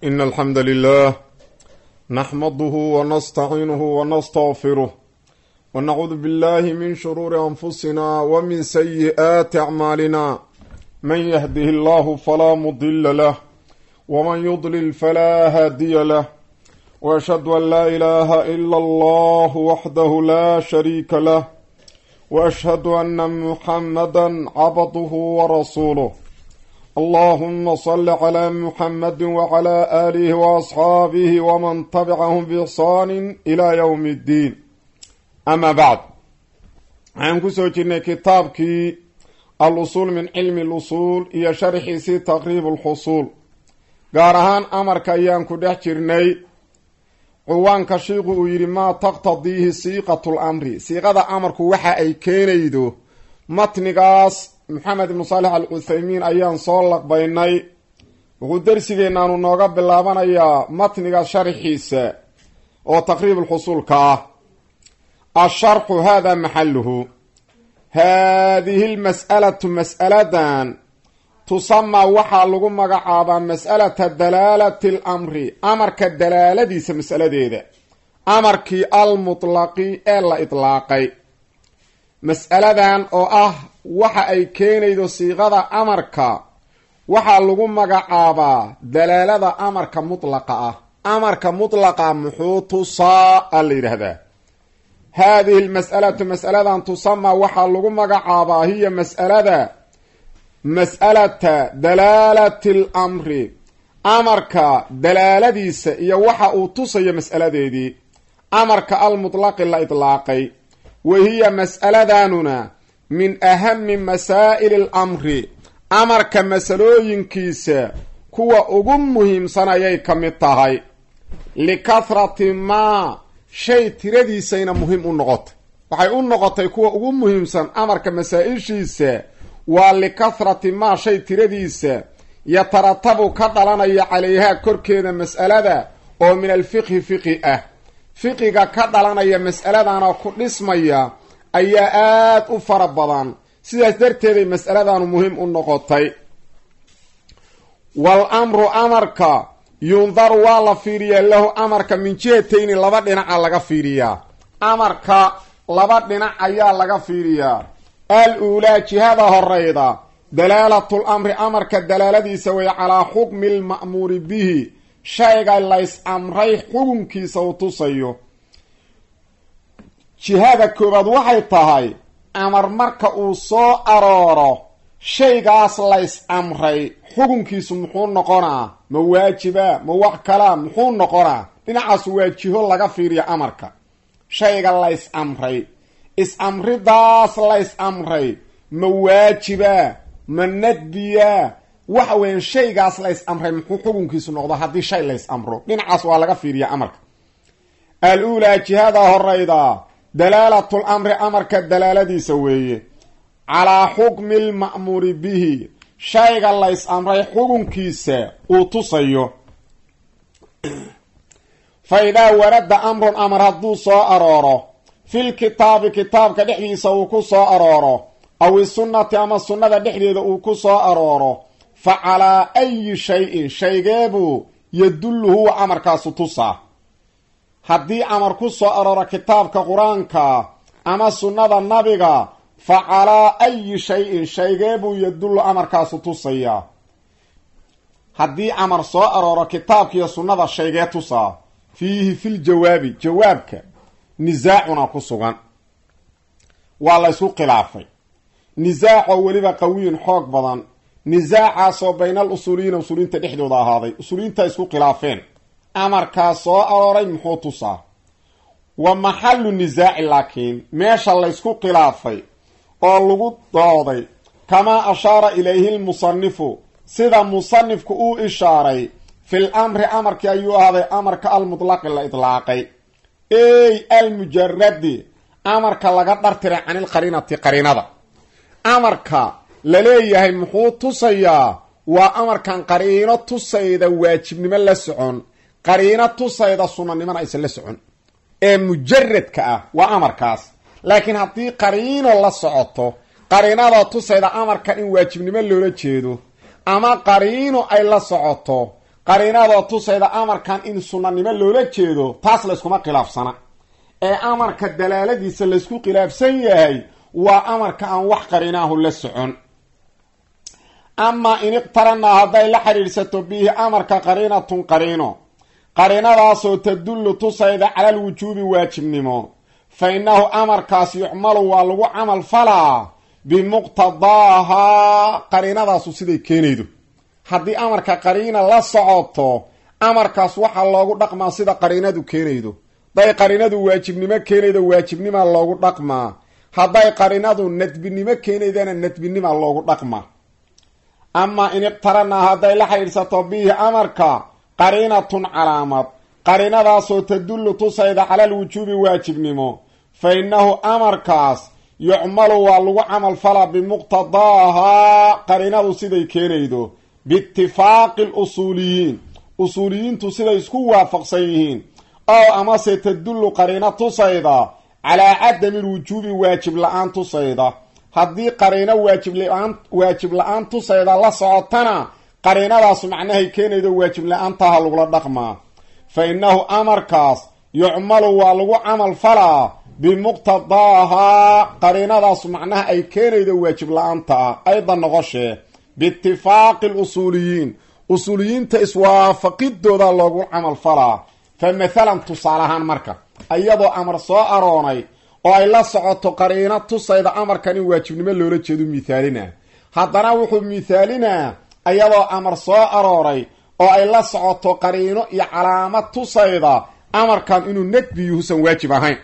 إن الحمد لله نحمده ونستعينه ونستغفره ونعوذ بالله من شرور أنفسنا ومن سيئات أعمالنا من يهده الله فلا مضل له ومن يضلل فلا هادي له وأشهد أن لا إله إلا الله وحده لا شريك له وأشهد أن محمدا عبده ورسوله اللهم صل على محمد وعلى آله وأصحابه ومن تبعهم بإحسان إلى يوم الدين أما بعد عن كسوجنا كتابك الأصول من علم الأصول هي شرح سي تقريب الحصول قارهان أمر كيان كده جرني ciwaanka shiiqu uu yidhi maa taqtadiihi siiqatu lamri siiqada amarku waxa ay keenaydo matnigaas maxamed ibnu saalex al cuthaymiin ayaan soo laqbaynay wuxuu darsigeennaanu nooga bilaabanayaa matniga sharxiisa oo taqriibulxusuulka ah asharxu hada maxaluhu haadihi lmas'alatu mas'aladan tusamaa waxaa lagu magacaabaa mas'alata dalaalati alamri amarka dalaaladiisa mas'aladeeda amarkii almutlaqi ee la idlaaqay mas'aladan oo ah waxa ay keenaydo siiqada amarka waxaa lagu magacaabaa dalaalada amarka mutlaqa ah amarka mutlaqa muxuu tusaa a la yidhaahdaa haadihi lmas'alatu mas'aladan tusamaa waxaa lagu magacaabaa hiya mas'alada mas'alata dalaalati alamri amarka dalaaladiisa iyo waxa uu tusayo mas'aladeedii amarka almutlaqi la idlaaqay wa hiya mas'aladanuna min ahami masaa'ili alamri amarka masalooyinkiisa kuwa ugu muhiimsan ayay ka mid tahay likahrati maa shay tiradiisayna muhiim u noqotay waxay u noqotay kuwa ugu muhiimsan amarka masaa-ishiisa waa likahrati maa shay tiradiisa yataratabu ka dhalanaya calayhaa korkeeda mas'alada oo min alfiqhi fiqi ah fiqiga ka dhalanaya mas'aladana ku dhismaya ayaa aada u fara badan sidaas darteeday mas'aladanu muhiim u noqotay wal amru amarka yundaru waa la fiiriyaa lahu amarka min jihatayni laba dhinaca laga fiiriyaa amarka laba dhinac ayaa laga fiiriyaa al uulaa jihada horeyda dalaalatul amri amarka dalaaladiisa way calaa xukmi lma'muuri bihi shayga lays amray xukunkiisa uu tusayo jihada koobaad waxay tahay amar marka uu soo arooro shaygaas lays amray xukunkiisu muxuu noqonaa ma waajiba ma wax kalaa muxuu noqonaa dhinacaas waa jiho laga fiiriya amarka shayga lays amray is-amridaas lays amray ma waajiba ma nadbiya waxa weeyaan shaygaas lays amray muxuu xukunkiisu noqdo haddii shay lays amro dhinacaas waa laga fiiriya amarka al uulaa jihada horeyda dalaalatul amri amarka dalaaladiisa weeye calaa xukmi lma'muuri bihi shayga lays amray xukunkiisa uu tusayo fa idaa warada amrun amar hadduu soo arooro fil kitaabi kitaabka dhexdiisa uu ku soo arooro aw isunnati ama sunnada dhexdeeda uu ku soo arooro fa calaa ayi shay-in shaygeebuu yadullu huwa amarkaasu tusaa haddii amar ku soo arooro kitaabka qur-aanka ama sunnada nabiga fa calaa ayi shay-in shaygeebuu yadullu amarkaasu tusayaa haddii amar soo arooro kitaabkiiyo sunnada shaygee tusaa fiihi fil jawaabi jawaabka nisaacuna ku sugan waa la ysku khilaafay nisaacoo weliba qawiyin xoog badan nisaacaasoo baynal usuuliyiina usuuliyiinta dhexdooda ahaaday usuuliyiinta isku khilaafeen amarkaas soo arooray muxuu tusaa wa maxalu nisaaci laakiin meesha laysku khilaafay oo lagu dooday kamaa ashaara ilayhi lmusanifu sida musanifku uu ishaaray fil amri amarkii ayuu ahaaday amarka almutlaqi la idlaaqay ey almujaradi amarka laga dhartiray canilqariinati qariinada amarka la leeyahay muxuu tusayaa waa amarkan qariino tusayda waajibnimo la socon qariino tusayda sunanimona aysan la socon ee mujaradka ah waa amarkaas laakiin haddii qariino la socoto qariinada tusayda amarkan in waajibnimo loola jeedo ama qariino ay la socoto qariinadoo tusayda amarkan in sunnanimo loola jeedo taas layskuma khilaafsana ee amarka dalaaladiisa laysku khilaafsan yahay waa amarka aan wax qariinaahu la socon amaa in iqtaranaa hadday la xidhiidhsato bihi amarka qariinatun qariino qariinadaasoo tadullu tusayda cala alwujuubi waajibnimo fa innahu amarkaas yucmalu waa lagu camal falaa bimuqtadaahaa qariinadaasu siday keenaydo haddii amarka qariina la socoto amarkaas waxaa loogu dhaqmaa sida qariinadu keenaydo hadday qariinadu waajibnimo keenaydo waajibnimaa loogu dhaqmaa hadday qariinadu nadbinimo keenaydana nadbinimaa loogu dhaqmaa amaa in iqtaranaa hadday la xidhiidhsato bihi amarka qariinatun calaamad qariinadaasoo tadullu tusayda cala alwujuubi waajibnimo fa innahu amarkaas yucmalu waa lagu camal falaa bimuqtadaahaa qariinadu siday keenaydo biitifaaqi lusuuliyiin usuuliyiintu siday isku waafaqsan yihiin ow amase tadullu qariino tusayda calaa cadami lwujuubi waajib la-aan tusayda haddii qariino waajibla-aan waajib la-aan tusayda la socotana qariinadaas macnahay keenaydo waajib la-aantaha lagula dhaqmaa fa innahu amarkaas yucmalu waa lagu camal falaa bimuqtadaahaa qariinadaas macnaha ay keenaydo waajib la-aanta ah ayda noqoshee biitifaaqi lusuuliyiin usuuliyiinta iswaafaqidooda loogu camal falaa fa mathalan tusaale ahaan marka iyadoo amar soo aroonay oo ay la socoto qariino tusayda amarkan in waajibnimo loola jeedo mithaalina haddana wuxuu mithaalinaa iyadoo amar soo arooray oo ay la socoto qariino iyo calaamad tusayda amarkan inuu nadbi yuhusan waajib ahayn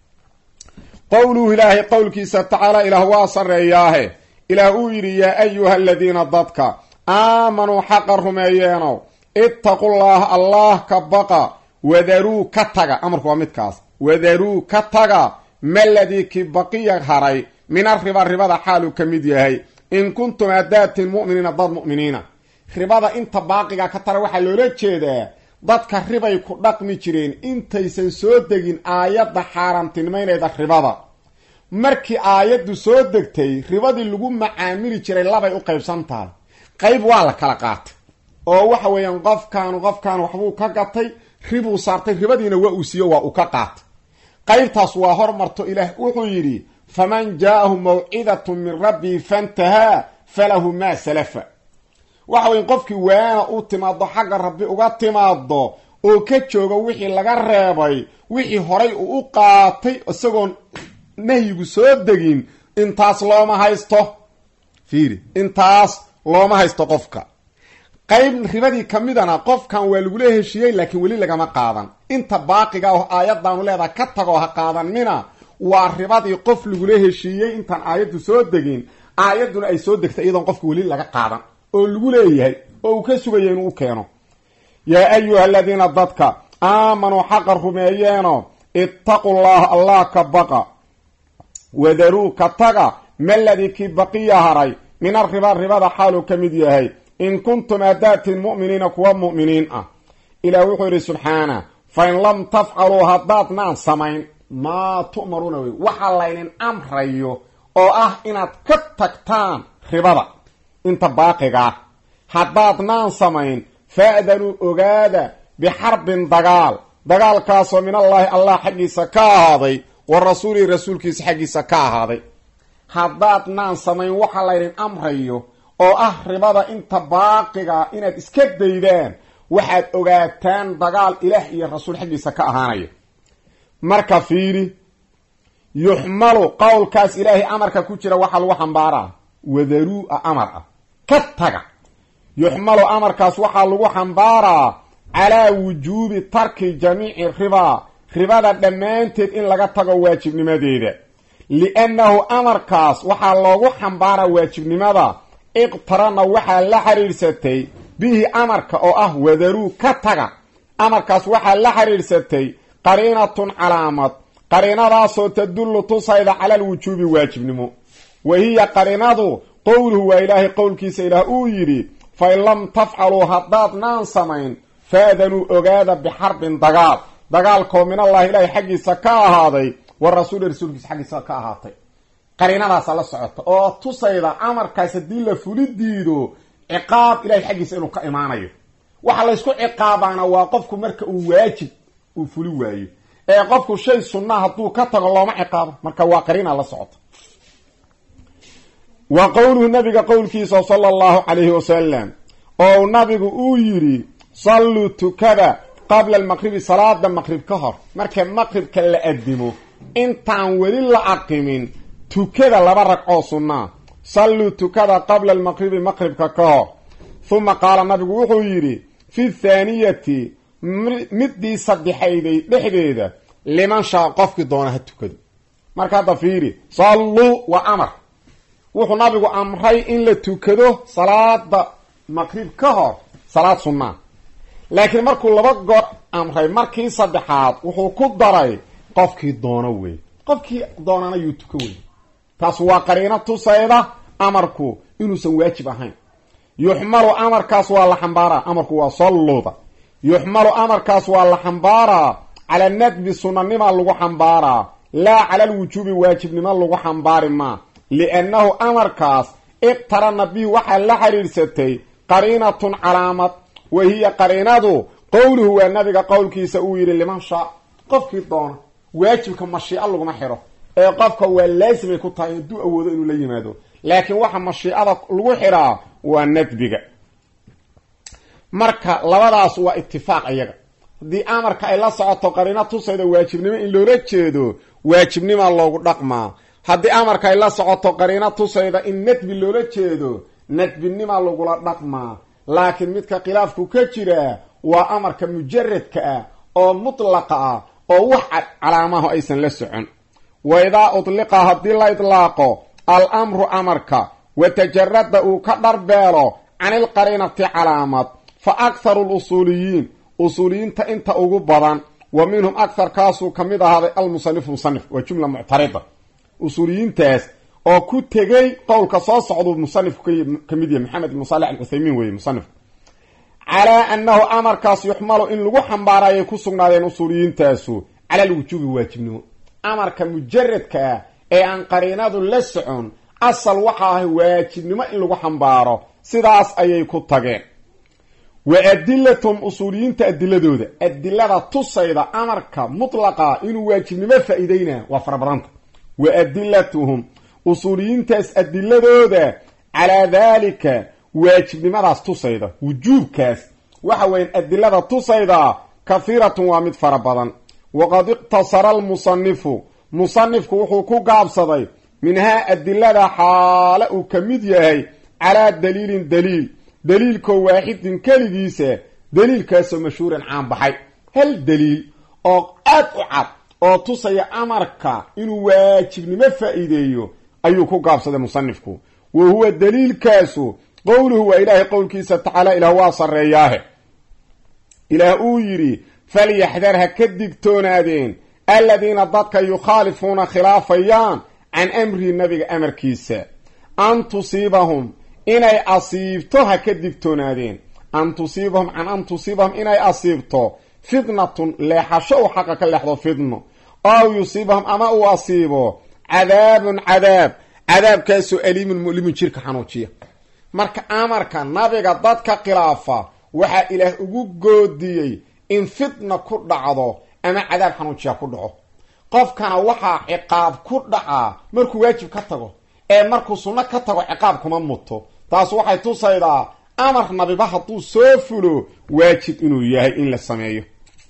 qowluhu ilaahay qowlkiisa tacaala ilaah waa sarreeyaahe ilaah uu yidhi yaa ayuha aladiina dadka aamanuu xaqa rumeeyeenow ittaqullaaha allaah ka baqa wadaruu ka taga amarku waa midkaas wadaruu ka taga maladii ki baqiya haray mina riba ribada xaaluu ka mid yahay in kuntum hadaatin mu'miniina dad mu'miniina ribada inta baaqiga ka tara waxaa loola jeedaa dadka ribay ku dhaqmi jireen intaysan soo degin aayadda xaaraamtinimaynayda ribada markii aayaddu soo degtay ribadii lagu macaamili jiray labay u qaybsan tahay qayb waa la kala qaatay oo waxa weeyaan qofkaanu qofkaan waxbuu ka gatay ribuu saartay ribadiina waa uu siiyo waa uu ka qaatay qaybtaas waa hormarto ilaah wuxuu yidhi faman jaahu mawcidatu min rabbii fantahaa falahu maa salafa waxa weya qofkii waana u timaado xagga rabbi uga timaado oo ka jooga wixii laga reebay wixii horay uu u qaatay isagoon nahyigu soo degin intaas looma haysto fiiri intaas looma haysto qofka qayb ribadii ka midana qofkan waa lagula heshiiyey laakiin weli lagama qaadan inta baaqiga oo aayadaanu leedaha ka tagoo ha qaadanmina waa ribadii qof lagula heshiiyey intaan aayaddu soo degin aayadduna ay soo degtay iyadoon qofka weli laga qaadan oo lagu leeyahay oo uu ka sugaya inuu u keeno yaa ayuha aladiina dadka aamanuu xaqa rumeeyeeno ittaqu llaha allah ka baqa wadaruu ka taga maladii kii baqiya haray min arriba ribada xaaluu ka mid yahay in kuntum hadaatin mu'miniina kuwa mu'miniin ah ilaah wuxuu yidhi subxaana fa in lam tafcaluu haddaadnaan samayn maa tu'maruuna wey waxa laydin amrayo oo ah inaad ka tagtaan ribada inta baaqigaa haddaadnaan samayn fa'danuu ogaada bixarbin dagaal dagaalkaasoo min allaahi allah xaggiisa ka ahaaday wa rasuulihi rasuulkiisa xaggiisa ka ahaaday haddaadnaan samayn waxa laydin amrayo oo ah ribada inta baaqiga inaad iska daydaan waxaad ogaataan dagaal ilaah iyo rasuul xaggiisa ka ahaanaya marka fiiri yuxmalu qowlkaas ilaahay amarka ku jira waxaa lagu xambaaraa wadaruu-a amar ah ka taga yuxmalu amarkaas waxaa lagu xambaaraa calaa wujuubi tarki jamiici ribaa ribada dhammaanteed in laga tago waajibnimadeeda liannahu amarkaas waxaa loogu xambaaraa waajibnimada iqtarana waxaa la xidhiidhsatay bihi amarka oo ah wadaruu ka taga amarkaas waxaa la xidhiidhsatay qariinatun calaamad qariinadaasoo tadullu tusayda cala alwujuubi waajibnimo wa hiya qariinadu qowluhu waa ilaahay qowlkiisa ilaah uu yidhi fa in lam tafcaluu haddaadnaan samayn faadanuu ogaada bixarbin dagaal dagaalkoo min allahi ilaahay xaggiisa ka ahaaday wa rasuuli rasuulkiisa xaggiisa ka ahaatay qariinadaasa la socota oo tusayda amarkaas haddii la fuli diido ciqaab ilahay xaggiisa inuu ka imaanayo waxa laysku ciqaabaana waa qofku marka uu waajib uu fuli waayo ee qofku shay sunnaa hadduu ka tago looma ciqaabo marka waa qariina la socota wa qowluhu nabiga qowlkiisa sala allahu calayhi wasalam oo nabigu uu yidhi salluu tukada qabla almaqribi salaada maqrib ka hor marka maqribka la adimo intaan weli la aqimin tukada laba ragcoo sunnaa salluu tukada qabla almaqribi maqribka ka hor huma qaala nabigu wuxuu yidhi fi thaaniyati middii saddexayday dhexdeeda liman shaa qofkii doona ha tukado marka hadda fiiri salluu waa amar wuxuu nabigu amray in la tukado salaada maqrib ka hor salaad sunnaa laakiin markuu laba goor amray markii saddexaad wuxuu ku daray qofkii doono wey qofkii doonana yuu tuko wey taas waa qariino tusayda amarku inuusan waajib ahayn yuxmalu amarkaas waa la xambaaraa amarku waa solluda yuxmalu amarkaas waa la xambaaraa cala nadbi sunanima lagu xambaaraa laa cala alwujuubi waajibnimo lagu xambaari maa liannahu amarkaas iqtarana bihi waxaa la xidhiidhsatay qariinatun calaamad wa hiya qariinadu qowluhu waa nabiga qowlkiisa uu yidhi liman shaa qofkii doona waajibka mashiico laguma xidho ee qofka waa laasimay ku tahay hadduu awoodo inuu la yimaado laakiin waxa mashiicada lagu xidhaa waa nadbiga marka labadaas waa itifaaq iyaga haddii amarka ay la socoto qariino tusayda waajibnimo in loola jeedo waajibnimaa loogu dhaqmaa haddii amarka ay la socoto qariino tusayda in nadbi loola jeedo nadbinimaa lagula dhaqmaa laakiin midka khilaafku ka jira waa amarka mujaradka ah oo mutlaqa ah oo wax calaamahu aysan la socon wa idaa udliqa haddii la idlaaqo al amru amarka wa tajarada uu ka dharbeelo can ilqariinati calaamad fa akharu lusuuliyiin usuuliyiinta inta ugu badan wa minhum akharkaasuu ka mid ahaaday almusanifu musanif waa jumla muctarida usuuliyiintaas oo ku tegey qowlka soo socduu musanifku ka mid yahay maxamed ibnu saalex alcuthaymiin weeye musanifku calaa annahu amarkaas yuxmalu in lagu xambaarayay ku sugnaadeen usuuliyiintaasu cala alwujuubi waajibnimo amarka mujaradka ah ee aan qariinadu la socon asal waxa ahay waajibnimo in lagu xambaaro sidaas ayay ku tageen wa adilatum usuuliyiinta adiladooda adilada tusayda amarka mutlaqa inuu waajibnimo faa-iideynaa waa farabadanta wa adilatuhum usuuliyiintaas adiladooda calaa daalika waajibnimadaas tusayda wujuubkaas waxa weyan adilada tusayda kahiiratun waa mid fara badan waqad iqtasara almusanifu musanifku wuxuu ku gaabsaday minhaa adilada xaale uu ka mid yahay calaa daliilin daliil daliilkoo waaxidin keligiisa daliilkaasoo mashhuuran caanbaxay hal daliil oo aad u cad oo tusaya amarka inuu waajibnimo faa-iideeyo ayuu ku gaabsaday musanifku wa huwa daliilkaasu qowluhu waa ilaahay qowlkiisa tacaala ilaah waa sarreeyaahe ilaah uu yidhi falyaxdar ha ka digtoonaadeen aladiina dadka yukhaalifuuna khilaafayaan can amrihi nabiga amarkiisa an tusiibahum inay asiibto ha ka digtoonaadeen an tusiibahum can an tusiibahum inay asiibto fitnatun leexasho uu xaqa ka leexdo fitno ow yusiibahum ama uu asiibo cadaabun cadaab cadaabkaasoo aliimun mu'limun jirka xanuujiya marka amarka nabiga dadka khilaafa waxaa ilaah ugu goodiyey in fitna ku dhacdo ama cadaab xanuujiya ku dhaco qofkana waxaa ciqaab ku dhacaa markuu waajib ka tago ee markuu sunno ka tago ciqaab kuma muto taas waxay tusaydaa amar nabiba hadduu soo fulo waajib inuu yahay in la sameeyo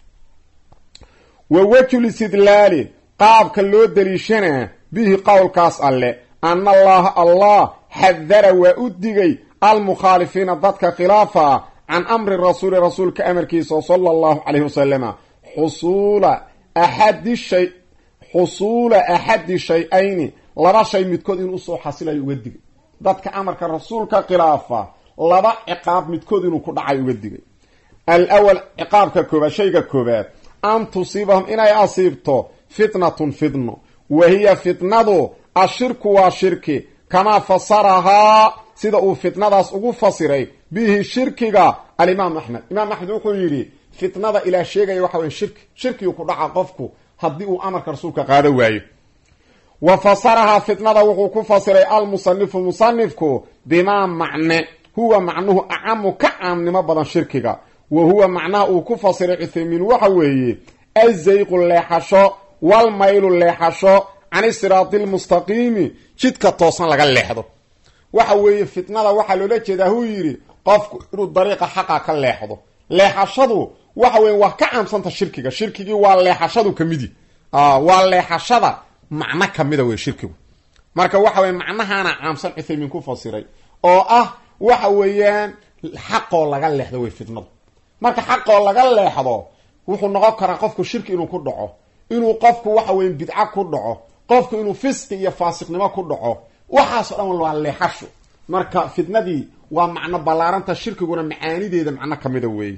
wa wejhul istidlaali qaabka loo daliishanaa bihi qowlkaas alle ana allaha allah xadara waa u digay almukhaalifiina dadka khilaafa can amri rasuuli rasuulka amarkiisa sala allahu calayhi wasalama xusuula axadi shay xusuula axadi shay-ayni laba shay midkood inuu usoo xasilayo uga digay dadka amarka rasuulka khilaafa laba ciqaab midkood inuu ku dhacay uga digay alawal ciqaabka koobaad shayga koobaad an tusiibahum inay asiibto fitnatun fitno wa hiya fitnadu ashirku waa shirki kamaa fasarahaa sida uu fitnadaas ugu fasiray bihi shirkiga alimaam axmed imaam axmed wuxuu yidhi fitnada ilaah sheegaya waxa weye shirki shirkigu ku dhaca qofku haddii uu amarka rasuulka qaado waayo wa fasarahaa fitnada wuxuu ku fasiray almusanifu musanifku bimaa macne huwa macnuhu acamu ka caamnimo badan shirkiga wa huwa macnaha uu ku fasiray cuthaymiin waxa weeye azayqu leexasho walmaylu leexasho can siraati lmustaqiimi jidka toosan laga leexdo waxa weeye fitnada waxaa loola jeedaa huu yidhi qofku inuu dariiqa xaqa ka leexdo leexashadu waxa weye waa ka caamsanta shirkiga shirkigii waa leexashadu kamidi waa leexashada macno kamida wey shirkigu marka waxa weye macnahaana caamsan cuthaymiin ku fasiray oo ah waxa weeyaan xaqoo laga leexdo wey fitnadu marka xaqoo laga leexdo wuxuu noqon karaa qofku shirki inuu ku dhaco inuu qofku waxa weye bidca ku dhaco qofku inuu fisqi iyo faasiqnimo ku dhaco waxaasoo dhan waa leexasho marka fitnadii waa macno ballaaranta shirkiguna macaanideeda macno kamida weeye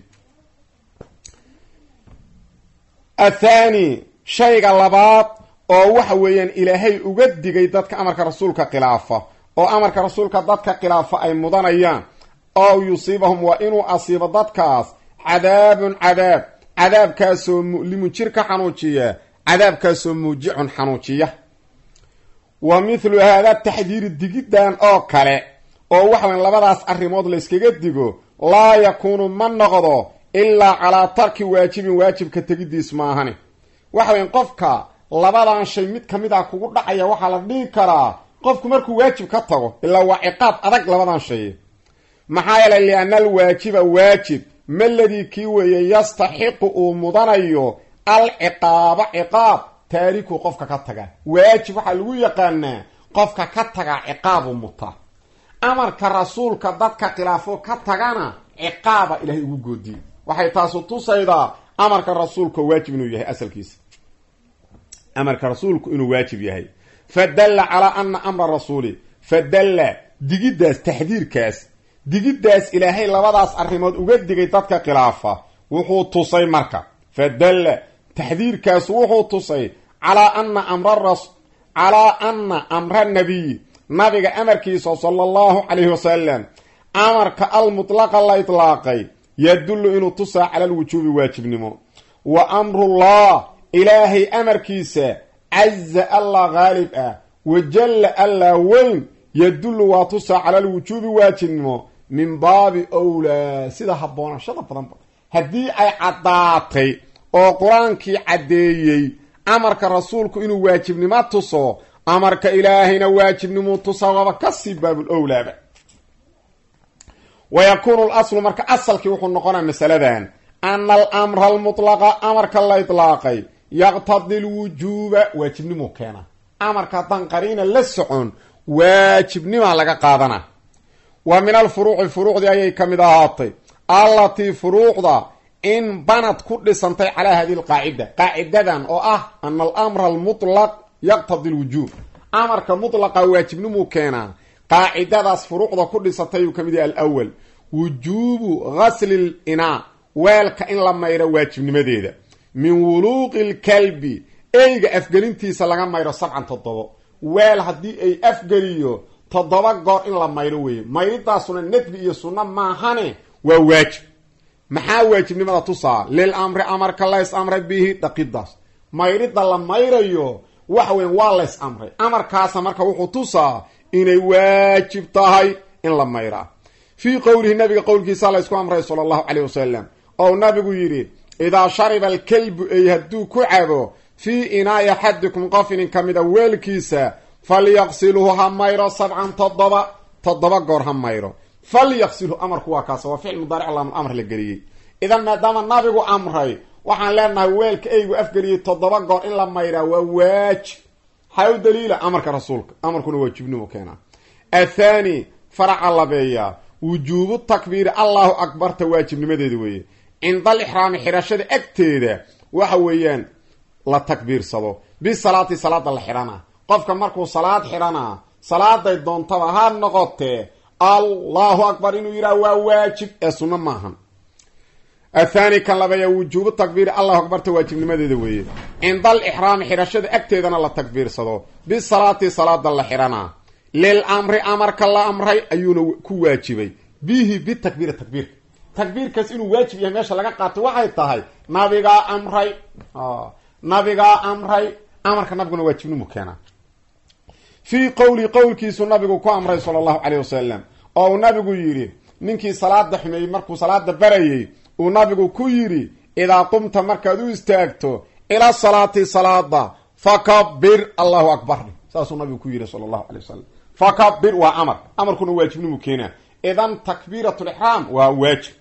athani shayga labaad oo waxa weeyaan ilaahay uga digay dadka amarka rasuulka khilaafa oo amarka rasuulka dadka khilaafa ay mudanayaan ow yusiibahum waa inuu asiibo dadkaas cadaabun cadaab cadaabkaasoo mu'limun jir ka xanuujiya cadaabkaasoo muujicun xanuujiya wa mithlu haada taxdiiri digiddan oo kale oo waxa weyan labadaas arrimood layskaga digo laa yakuunu ma noqdo ilaa calaa tarki waajibin waajibka tegidiis maahani waxa weyan qofka labadan shay mid ka mid a kugu dhacaya waxaa la dhihi karaa qofku markuu waajib ka tago ilaa waa ciqaab adag labadan shay maxaa yeelay lianna alwaajiba waajib maladii kii weeye yastaxiqu uu mudanayo alciqaaba ciqaab taariku qofka ka taga waajib waxaa lagu yaqaanaa qofka ka tagaa ciqaabu muta amarka rasuulka dadka khilaafo ka tagana ciqaaba ilahay ugu goodiye waxay taasu tusaydaa amarka rasuulka waajib inuu yahay asalkiisa amarka rasuulku inuu waajib yahay fadalla calaa ana amra rasuuli fadalla digiddaas taxdiirkaas digiddaas ilaahay labadaas arrimood uga digay dadka khilaafa wuxuu tusay marka fadalla taxdiirkaas wuxuu tusay calaa ana amra calaa ana amra nabiyi nabiga amarkiisa sala allahu calayhi wasalam amarka almutlaqa la itlaaqay yadullu inuu tusaa cala alwujuubi waajibnimo wa amrullah ilaahay amarkiisa caza allah haalib ah wajalla allah weyn yadullu waa tusaa cala alwujuubi waajibnimo min baabi owlaa sida habboonashada badanba haddii ay caddaatay oo qur-aankii caddeeyey amarka rasuulku inuu waajibnimo tuso amarka ilaahayna waajibnimuu tusaa waaba kasii baabul owlaaba wa yakuunu laslu marka asalkii wuxuu noqonaa masaladan ana alamra almutlaqa amarka la itlaaqay yaqtadi lwujuuba waajibnimuu keena amarka haddaan qariina la socon waajibnimaa laga qaadana wa min alfuruuci furuucdii ayay ka mid ahaatay allatii furuucda in banad ku dhisantay calaa hadihi lqaacida qaacidadan oo ah ana alamra almutlaq yaqtadi lwujuub amarka mutlaqa waajibnimuu keenaa qaacidadaas furuucda ku dhisatay uu ka mid yahay alawal wujuubu ghasli linaa weelka in la mayro waajibnimadeeda min wuluuqi lkalbi eyga afgelintiisa laga mayro sabcan toddobo weel haddii ay afgeliyo toddoba goor in la mayro weeye mayridaasuna nadbi iyo sunno maahane waa waajib maxaa waajibnimada tusaa lil amri amarka lays amray bihi dhaqidaas mayridda la mayrayo waxa weyan waa lays amray amarkaasa marka wuxuu tusaa inay waajib tahay in la mayraa fii qowlihi nabiga qowlkiisa laysku amray sala allahu caleyh wasalam ou nabigu yidhi idaa shariba alkelbu ey hadduu ku cabo fii inaa'i axadikum qof inin ka mida weelkiisa falyaqsilhu ha mayro sabcan toddoba toddoba goor ha mayro falyaqsilhu amarku waa kaas waa ficil mudaaric lam amr la geliyey idan maadaama nabigu amray waxaan leenahay weelka eygu afgeliyey toddoba goor in la mayraa waa waajib maxaa u daliila amarka rasuulka amarkuna waajibnimo keenaa athani faraca labeeya wujuubu takbiiri allahu akbarta waajibnimadeeda weeye cinda alixraami xirashada agteeda waxa weeyaan la takbiirsado bisalaati salaada la xidhana qofka markuu salaad xidhanaa salaaday doontaba ha noqotee allahu akbar inuu yidhaha waa waajib ee sunno maahan athani kan labeeya wujuubu takbiiri allahu akbarta waajibnimadeeda weeye cinda alixraami xidhashada agteedana la takbiirsado bisalaati salaada la xidhanaa lil amri amarka la amray ayuuna ku waajibay bihi bitakbiiri takbiirka takbiirkaas inuu waajib yahay meesha laga qaatay waxay tahay nabigaa amray nabigaa amray amarka nabiguna waajibnimu keenaa fii qowli qowlkiisu nabigu ku amray sala allahu caleyh wasalam oo uu nabigu yidhi ninkii salaada xumeeyey markuu salaada barayey uu nabigu ku yidhi idaa qumta markaad u istaagto ila salaati salaada fakabir allahu akbar saasuu nabigu ku yidhi sala allahu alay wasalam fakabir waa amar amarkuna waajibnimu keenaa idan takbiirat lixraam waa waajib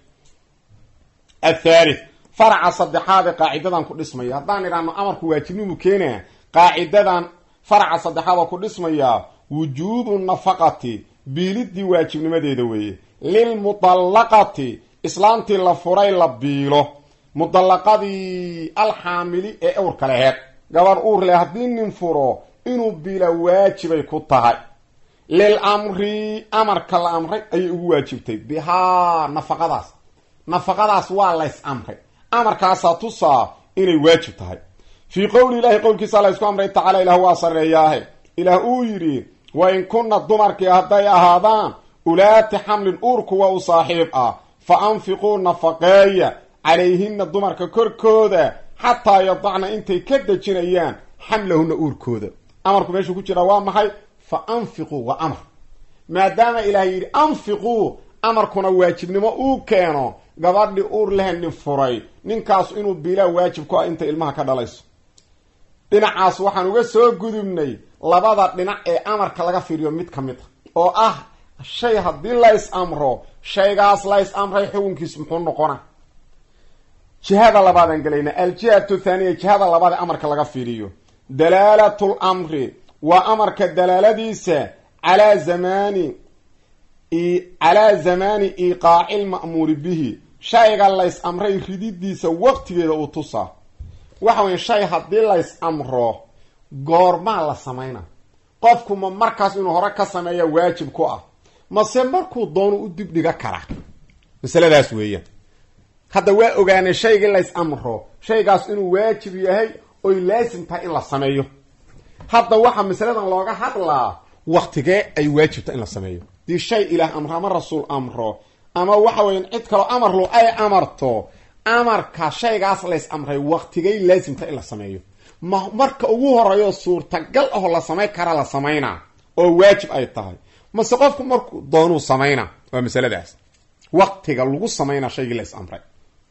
athalith faraca saddexaade qaacidadan ku dhismaya haddaan idhaahno amarku waajibnimu keenaa qaacidadan faraca saddexaad oo ku dhismayaa wujuubu nafaqati biilidii waajibnimadeeda weeye lilmudallaqati islaamtii la furay la biilo mudallaqadii alxaamili ee ewrka leheed gabarh uur leh haddii nin furo inuu biila waajibay ku tahay lil amri amarka la amray ayay ugu waajibtay bihaa nafaqadaas nafaqadaas waa lays amray amarkaasaa tusaa inay waajib tahay fii qowli ilaahi qowlkiisa la ysku amray tacaala ilah waa sarreeyaahe ilaah uu yidhi wa in kunna dumarkii hadday ahaadaan ulaati xamlin uur kuwa u saaxiib ah fa anfiquu nafaqeeya calayhina dumarka korkooda xataa yadacna intay ka dejinayaan xamlahuna uurkooda amarku meeshuu ku jiraa waa maxay fa anfiquu waa amar maadaama ilaah yidhi anfiquu amarkuna waajibnimo uu keeno gabadhi uur leh nin furay ninkaas inuu biilaa waajib ku ah inta ilmaha ka dhalayso dhinacaas waxaan uga soo gudubnay labada dhinac ee amarka laga fiiriyo mid ka mid a oo ah shay haddii lays amro shaygaas lays amray xukunkiis muxuu noqona jihada labaadaan gelayna aljihatu thaniya jihada labaad ee amarka laga fiiriyo dalaalatu lamri waa amarka dalaaladiisa calaa zamaani calaa zamaani iqaaci lma'muuri bihi shayga lays amray rididiisa waqtigeeda uu tusaa waxa weya shay haddii lays amro goormaa la samayna qofku ma markaas inuu hore ka sameeya waajib ku ah mase markuu doono u dibdhiga kara masaladaas weeyaan hadda waa ogaanay shaygii lays amro shaygaas inuu waajib yahay oy laasim tahay in la sameeyo hadda waxaa masaladan looga hadlaa waktigee ay waajibta in la sameeyo dii shay ilaah amro ama rasuul amro ama waxa weyan cid kaloo amarlu ay amarto amarka shaygaas lays amray waktigay laasimta in la sameeyo ma marka ugu horeeyo suurtagal ahoo la samayn kara la samaynaa oo waajib ay tahay mase qofku markuu doonuu samaynaa waa masaladaas waktiga lagu samaynaa shaygii lays amray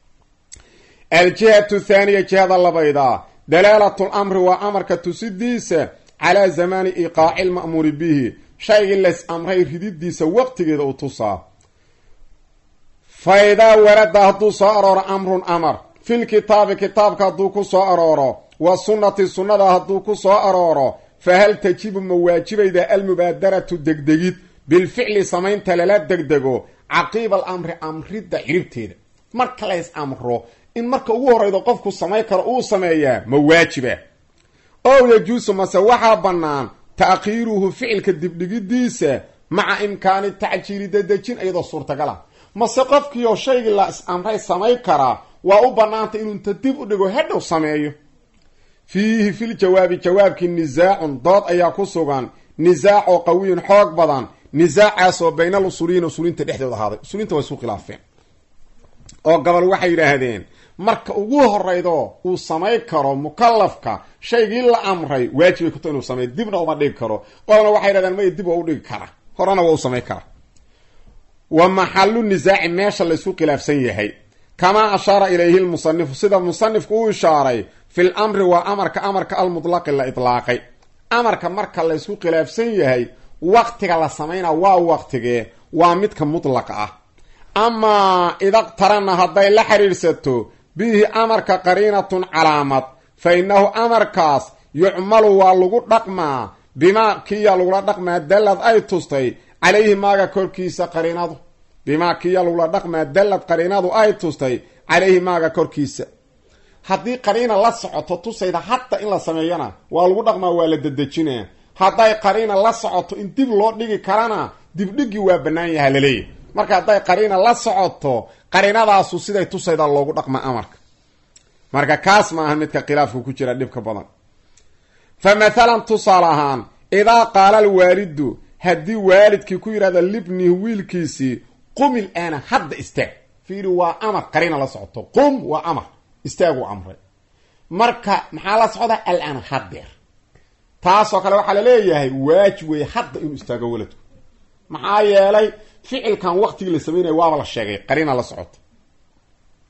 aljihatu thaniya jihada labayda dalaalatu lamri waa amarka tusidiisa calaa zamaani iqaaci lma'muuri bihi shaygii lays amray rididiisa waqtigeeda u tusaa fa idaa warada hadduu soo arooro amrun amar fil kitaabi kitaabka hadduu ku soo arooro wa sunnati sunnada hadduu ku soo arooro fa hal tajibu ma waajibayda almubaadaratu degdegid bilficli samaynta lala degdego caqiiba alamri amridda ciribteeda marka lays amro in marka ugu horreydo qofku samayn karo uu sameeyaa ma waajiba ow yajuusu mase waxaa bannaan ta'khiiruhu ficilka dibdhigidiisa maca imkaani tacjiili dadejin iyadoo suurtagal ah mase qofkiioo shaygii la is amray samayn karaa waa u bannaantay inuu inta dib u dhigo hadhow sameeyo fiihi fil jawaabi jawaabkii nisaacun dood ayaa ku sugan nisaac oo qawiyun xoog badan nisaacaas oo bayna al usuliyiin usuliinta dhexdooda ahaaday usuliinta waa isku khilaafeen oo gobol waxay yidhaahdeen marka ugu horeydo uu samayn karo mukalafka shaygii la amray waajibay kuto inuu sameeyo dibna uma dhigi karo qolna waxay yidhahdeen maya dib waa u dhigi kara horena waa u samayn kara wa maxalu nisaaci meesha laysku khilaafsan yahay kamaa ashaara ilayhi lmusanifu sida musanifku u ishaaray fil amri waa amarka amarka almutlaqi la itlaaqay amarka marka laysku khilaafsan yahay waqtiga la samayna waa waqtigee waa midka mutlaqa ah amaa idaqtarana hadday la xidhiidhsato bihi amarka qariinatun calaamad fa innahu amarkaas yucmalu waa lagu dhaqmaa bimaa kiya lagula dhaqmaa dallad ay tustay calayhi maaga korkiisa qariinadu bimaa kiya lagula dhaqmaa dallad qariinadu ay tustay calayhi maaga korkiisa haddii qariina la socoto tusayda hadda in la sameeyana waa lagu dhaqmaa waa la dedejinaa hadday qariina la socoto in dib loo dhigi karana dibdhigii waa bannaan yaha laleeyahy marka hadday qariina la socoto qariinadaasu siday tusayda loogu dhaqma amarka marka kaas ma aha midka khilaafka ku jira dhibka badan fa mathalan tusaale ahaan idaa qaala alwaalidu haddii waalidkii ku yidhahda libnihi wiilkiisii qumil aana hadda istaag fiiri waa amar qariina la socoto qum waa amar istaaguu amray marka maxaa la socda al-aan haddeer taasoo kale waxaa la leeyahay waajib weeye hadda inuu istaago waladku maxaa yeelay ficilkan waqtigii la sameynaya waaba la sheegay qariina la socoto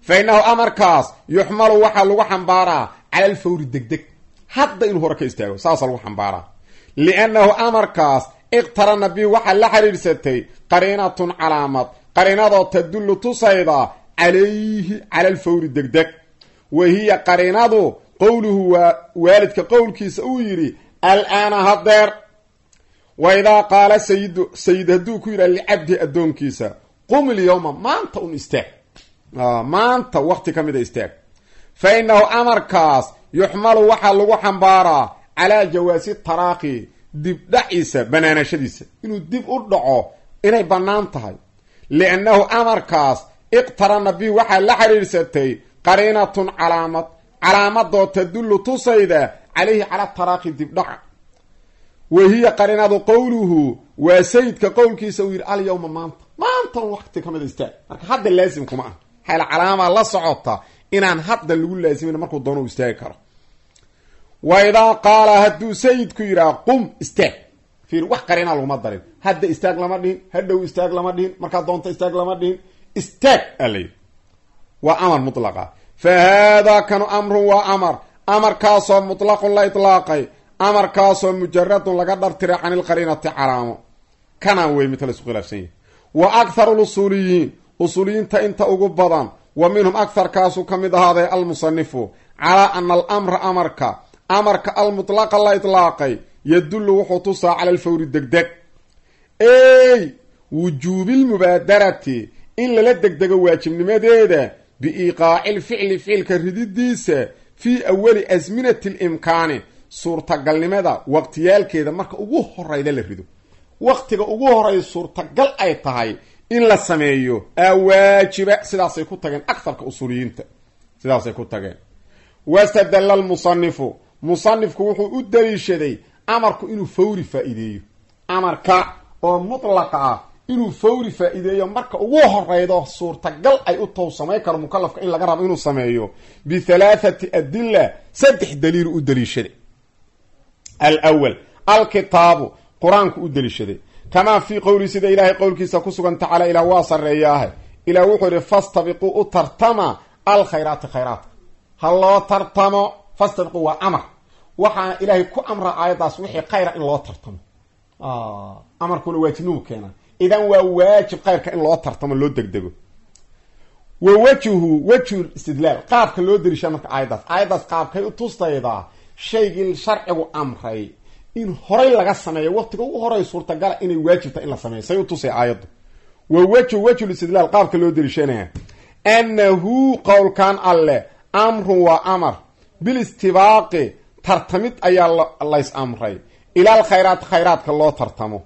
fa innahu amarkaas yuxmalu waxaa lagu xambaaraa cala alfawri degdeg hadda inuu hore ka istaago saasa lagu xambaaraa liannahu amarkaas iqtarana bi waxaa la xiriirsatay qariinatun calaamad qariinadoo tadullu tusayda calayhi cala alfawri degdeg wa hiya qariinadu qowluhu waa waalidka qowlkiisa uu yidhi alaana hadeer wa idaa qaala sayidu sayid hadduu ku yidhaha licabdi addoonkiisa qum ilyowma maanta un istaag maanta wakti ka mida istaag fa innahu amarkaas yuxmalu waxaa lagu xambaaraa calaa jawaasi taraaqi dibdhaciisa banaanashadiisa inuu dib u dhaco inay bannaan tahay liannahu amarkaas iqtarana bihi waxaa la xiriirsatay qariinatun calaamad calaamadoo tadullu tusayda calayhi cala taraaqi dibdhaca wa hiya qariinadu qowluhu waa sayidka qowlkiisa uu yidhi alyawma maanta maanta un wakti ka mida istaag marka hadda laasim kuma ah xayl calaamaa la socota inaan hadda lagu laasimin markuu doono u istaagi karo wa idaa qaala hadduu sayidku yidhaha qum istaag fiir wax qariinaa laguma darin hadda istaag lama dhihin hadhow istaag lama dhihin markaad doonto istaag lama dhihin istaag aa la yidhi waa amar mutlaqa fa haadaa kanu amrun waa amar amarkaasoo mutlaqun la itlaaqay amarkaasoo mujaradun laga dhartiray can ilqariinati calaamo kanaan wey mid la isku khilaafsan yahy wa akharu lusuuliyiin usuuliyiinta inta ugu badan wa minhum akharkaasuu ka mid ahaaday almusanifu calaa ana alamra amarka amarka almutlaqa la itlaaqay yadullu wuxuu tusaa cala alfawri degdeg ey wujuubilmubaadarati in lala degdego waajibnimadeeda biiqaaci lficli ficilka rididiisa fii awali asminati limkaani suurtagalnimada waqtiyaalkeeda marka ugu horayda la rido waqtiga ugu horay suurtagal ay tahay in la sameeyo aa waajiba sidaasay ku tageen aktharka usuuliyiinta sidaasay ku tageen wastadalla lmusanifu musanifku wuxuu u daliishaday amarku inuu fawri faa-iideeyo amarka oo mutlaqa ah inuu fawri faa-iideeyo marka ugu horeydo suurtagal ay u tow samayn karo mukalafka in laga rabo inuu sameeyo bihalaathati adilla saddex daliilu u daliishaday alwal alkitaabu qur-aanku u daliishaday kamaa fii qowli sida ilaahay qowlkiisa ku sugan tacaala ilaah waa sarreeyaahe ilaah wuxuu yihi fastabiquu u tartama alkhayraati khayraadka ha loo tartamo fastabiquu waa amar waxaana ilaahay ku amra aayaddaas wixii khayra in loo tartamo amarkuna waajibnimu keena idan waa waajib khayrka in loo tartamo loo degdego wa wejhu wejhu istidlaal qaabka loo daliishaa marka aayaddaas aayaddaas qaabkay u tustaydaa shaygii sharcigu amray in horay laga sameeyo waqtiga ugu horay suurtagala inay waajibta in la sameeyo say u tusay aayaddu wa wejhu wejhu istidlaal qaabka loo daliishanaya annahu qowlkan alleh amrun waa amar bilistibaaqi tartamid ayaa lays amray ilaal khayraat khayraadka loo tartamo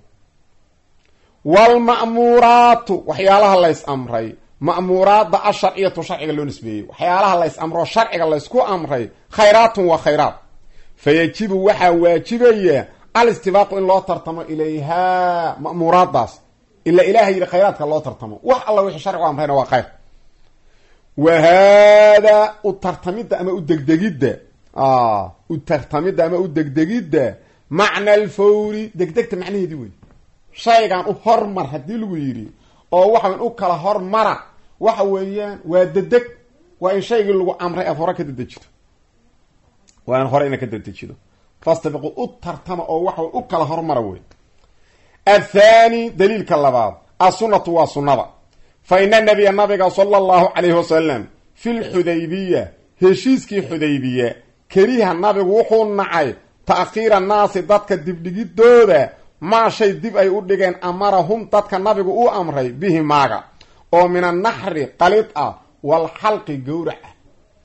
waalma'muuraatu waxyaalaha lays amray ma'muuraadda asharciyatu sharciga loo nisbeeyey waxyaalaha lays amroo sharciga laysku amray khayraatun waa khayraat fa yajibu waxaa waajibaya alistibaaqu in loo tartamo ilayhaa ma'muuraaddaas ila ilaha yidhi khayraadka loo tartamo wax alla wixii sharcigu amrayna waa khayr wa haadaa u tartamidda ama u degdegidda u tartamidda ama u degdegidda macna alfawri degdegta macnaheedii wey shaygan u hormar haddii lagu yidhi oo waxawn u kala hormara waxa weeyaan waa dedeg waa in shaygii lagu amray aad hore ka dedejido waa in hore ina ka dedejido fastabiqu u tartama oo waxa u kala hormara wey athani daliilka labaad assunnatu waa sunnada fa ina nabiya nabiga sala allahu calayhi wasalam fi lxudaybiya heshiiskii xudaybiya keriha nabigu wuxuu nacay ta'khiira naasi dadka dibdhigidooda maa shay dib ay u dhigeen amarahum dadka nabigu u amray bihi maaga oo min annaxri qalid ah walxalqi gowrac ah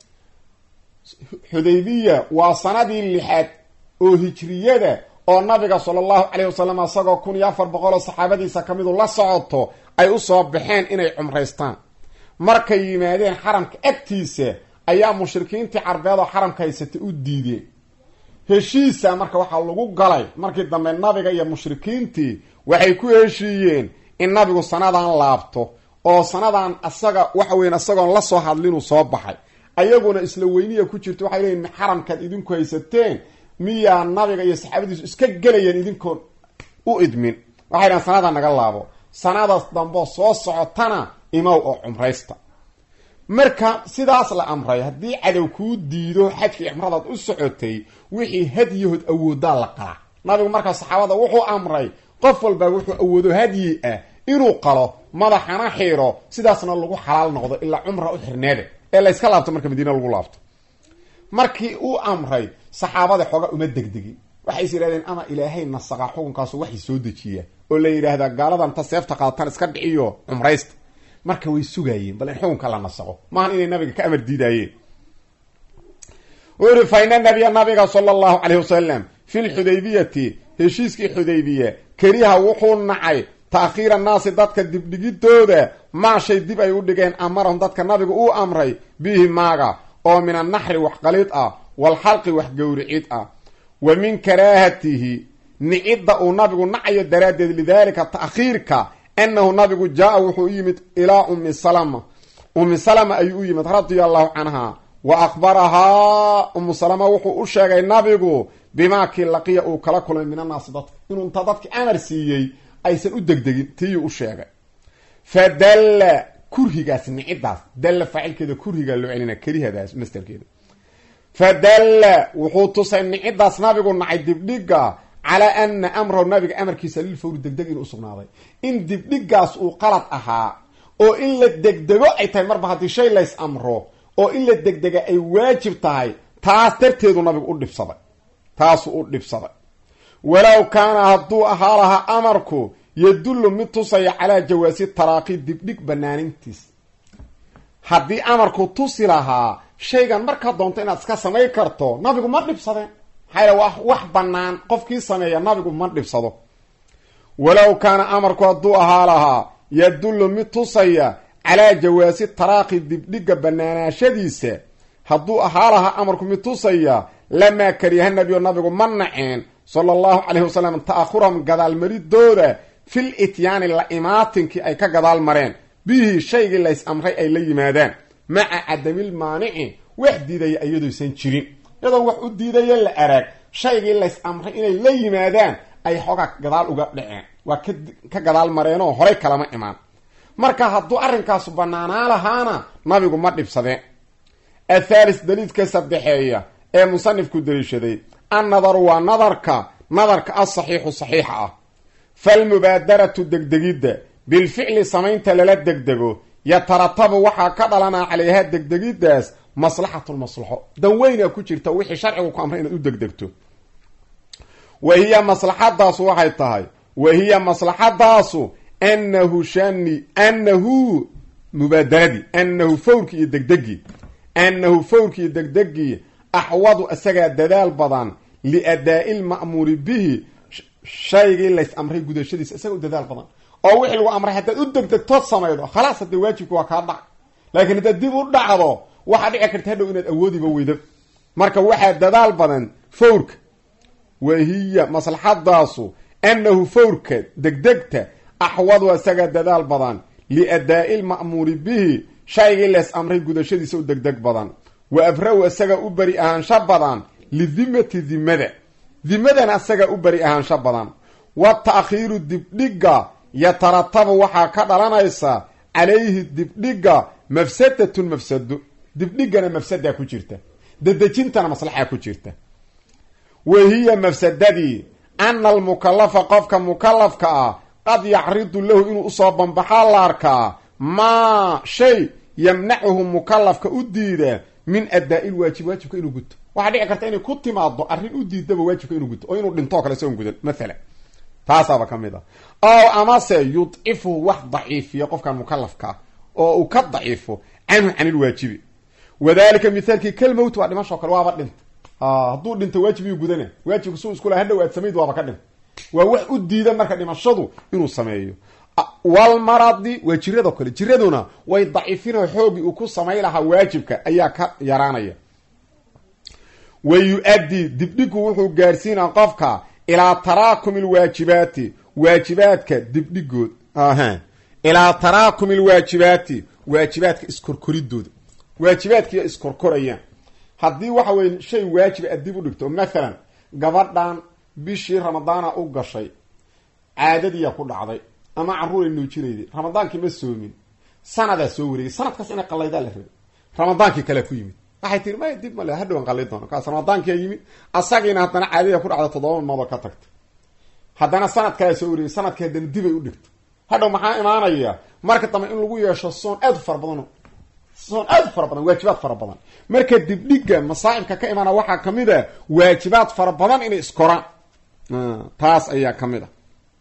xudaybiya waa sanadii lixaad oo hijriyada oo nabiga sala allahu calayhi wasalam isagoo kun iyo afar boqol oo saxaabadiisa ka midu la socoto ay u soo baxeen inay cumraystaan markay yimaadeen xaramka agtiisa ayaa mushrikiintii carbeed oo xaramka haysatay u diideen heshiisa marka waxaa lagu galay markii dambe nabiga iyo mushrikiintii waxay ku heshiiyeen in nabigu sanadan laabto oo sanadan asaga waxa weyan isagoon la soo hadlinuu soo baxay ayaguna isla weyniya ku jirto waxay leeyiin xaramkaad idinku haysateen miyaa nabiga iyo saxaabadiisu iska gelayeen idinkoon u idmin waxay dhahan sanada naga laabo sanadaas damboo soo socotana imow oo cumraysta marka sidaas la amray haddii cadow kuu diido xajkii cumradaad u socotay wixii hadyahood awoodaa la qalaa nabigu markaa saxaabada wuxuu amray qof walba wuxuu awoodo hadyi ah inuu qalo madaxana xiiro sidaasna lagu xalaal noqdo ilaa cumra u xirneede ee layska laabto marka madiina lagu laabto markii uu amray saxaabada xooga uma degdegin waxay is yidhahdeen ama ilaahay nasaqa xukunkaasu waxay soo dejiya oo la yidhaahdaa gaaladan ta seefta qaadatan iska dhiciyo cumraysta marka way sugaayeen bal in xukunka la nasaqo maahan inay nabiga ka amar diidaayeen uu yihi fa ina nabiya nabiga sala allahu caleyhi wasalam fi lxudaybiyati heshiiskii xudaybiya keriha wuxuu nacay taakhiira naasi dadka dibdhigidooda maa shay dib ay u dhigeen amarahum dadka nabigu uu amray bihi maaga oo min annaxri wax qalid ah walxalqi wax gowricid ah wa min karaahatihi nicidda uu nabigu nacayo daraaddeed lidaalika ta'khiirka annahu nabigu jaa-a wuxuu u yimid ilaa ummi salama ummi salama ayuu u yimid radia allahu canha wa akhbarahaa ummu salama wuxuu u sheegay nabigu bimaa kii laqiya uu kala kulmay min annaasi dadka inuu inta dadki amar siiyey aysan u degdegin tiiyuu u sheegay fa dalla kurhigaas niciddaas dalla faacilkeeda kurhigaa loo celina kerihadaas mastarkeeda fa dalla wuxuu tusay niciddaas nabigu nacay dibdhiga calaa ana amrahu nabiga amarkiisa lilfawri degdeg inuu usugnaaday in dibdhigaas uu qalad ahaa oo in la degdego ay tahay marba haddii shay lays amro oo in la degdega ay waajib tahay taas darteedu nabigu u dhibsaday taasuu u dhibsaday walow kaana hadduu ahaa lahaa amarku yadullu mid tusaya calaa jawaasi taraaqi dibdhig banaanintiis haddii amarku tusi lahaa shaygan markaa doonto inaad iska samayn karto nabigu ma dhibsadeen maxaa yal waa wax bannaan qofkii sameeya nabigu ma dhibsado walow kaana amarku hadduu ahaa lahaa yadullu mid tusaya calaa jawaasi taraaqi dibdhiga banaanaashadiisa hadduu ahaa lahaa amarku mid tusaya lamaa kariha nabiyo nabigu ma naceen sala allahu calayhi wasalam ta'ahurahum gadaalmaridooda fil ityaani la imaatinkii ay ka gadaal mareen bihii shaygii lays amray ay la yimaadaan maca cadamil maanici wax diidaya iyadooysan jirin iyadoon wax u diidaya la arag shaygii lays amray inay la yimaadaan ay xoogaa gadaal uga dhaceen waa ka gadaal mareenoo horay kalama imaan marka hadduu arrinkaasu bannaanaa lahaana nabigu ma dhibsadeen athaalis daliidka saddexeeya ee musanifku daliishaday annadaru waa nadarka nadarka asaxiixu saxiixa ah falmubaadaratu degdegidda bilficli samaynta lala degdego yataratabu waxaa ka dhalanaa calayhaa degdegiddaas maslaxatulmaslaxo dan weyna ku jirta wixii sharcigu ku amray inaad u degdegto wa hiya maslaxadaasu waxay tahay wa hiya maslaxadaasu annahu shani annahu mubaadaradi annahu fawrki iyo degdegii annahu fawrki iyo degdegii axwadu isagaa dadaal badan liadaa'i lma'muuri bihi shaygii lays amray gudashadiisa isaga u dadaal badan oo wixii lagu amray haddaad u degdegtood samaydo khalaas haddee waajibka waa kaa dhac laakiin haddaad dib u dhacdo waxaa dhici karta hadhow inaad awoodiba weydo marka waxaa dadaal badan fawrka wa hiya maslaxadaasu annahu fawrka degdegta axwadu isagaa dadaal badan liadaa'i lma'muuri bihi shaygii lees amray gudashadiisa u degdeg badan wa abra-u isagaa u beri ahaansho badan lidimati dimada dimadana isagaa u beri ahaansho badan wa ta'khiiru dibdhiga yataratabu waxaa ka dhalanaysa calayhi dibdhiga mafsadatun mafsado dibdhigana mafsadaa ku jirta dedejintana maslaxaa ku jirta wa hiya mafsadadii ana almukalafa qofka mukalafka ah qad yacridu lahu inuu usoo banbaxaa la arkaa maa shay yamnacuhu mukalafka u diida min adaa-i lwaajib waajibka inuu guto waxaa dhici karta inay ku timaado arrin u diidaba waajibka inuu guto oo inuu dhintoo kale isagoon gudan maalan taasaaba ka mid a ow amase yudcifuhu wax daciifiya qofkan mukalafkaa oo uu ka daciifo canhu can ilwaajibi wadalika mithaalkii kalmowt waa dhimasho kale waaba dhinta hadduu dhinto waajib iyuu gudana waajibka suu iskula hadhow aad samayd waaba ka dhinta waa wax u diida marka dhimashadu inuu sameeyo walmaradi waa jiradoo kale jiraduna way daciifinoo xoogii uu ku samay lahaa waajibka ayaa ka yaraanaya wa yu-addi dibdhigu wuxuu gaarsiinaa qofka ilaa taraakumi lwaajibaati waajibaadka dibdhigood ilaa taraakumi lwaajibaati waajibaadka iskorkoridooda waajibaadkiiya iskorkorayaan haddii waxa weye shay waajiba aad dib u dhigto mathalan gabadhan bishii ramadaana u gashay caadadiiyaa ku dhacday ama carruuray nuujinayday ramadaankii ma soomin sanadaa soo wareegay sanadkaas inay qallaydaa la rabay ramadaankii kale ku yimid waxay tihi may dib male hadhowan qalli doono kaas ramadaankia yimid asagiina haddana caadada ku dhacda toddoba maalmoodoo ka tagta haddana sanad kalea soo wariyay sanadkii haddana dibay u dhigto hadhow maxaa imaanaya marka dambe in lagu yeesho soon aad u fara badan soon aad u fara badan waajibaad fara badan marka dibdhiga masaa'ibka ka imaana waxaa kamid a waajibaad fara badan inay iskoraan taas ayaa ka mid a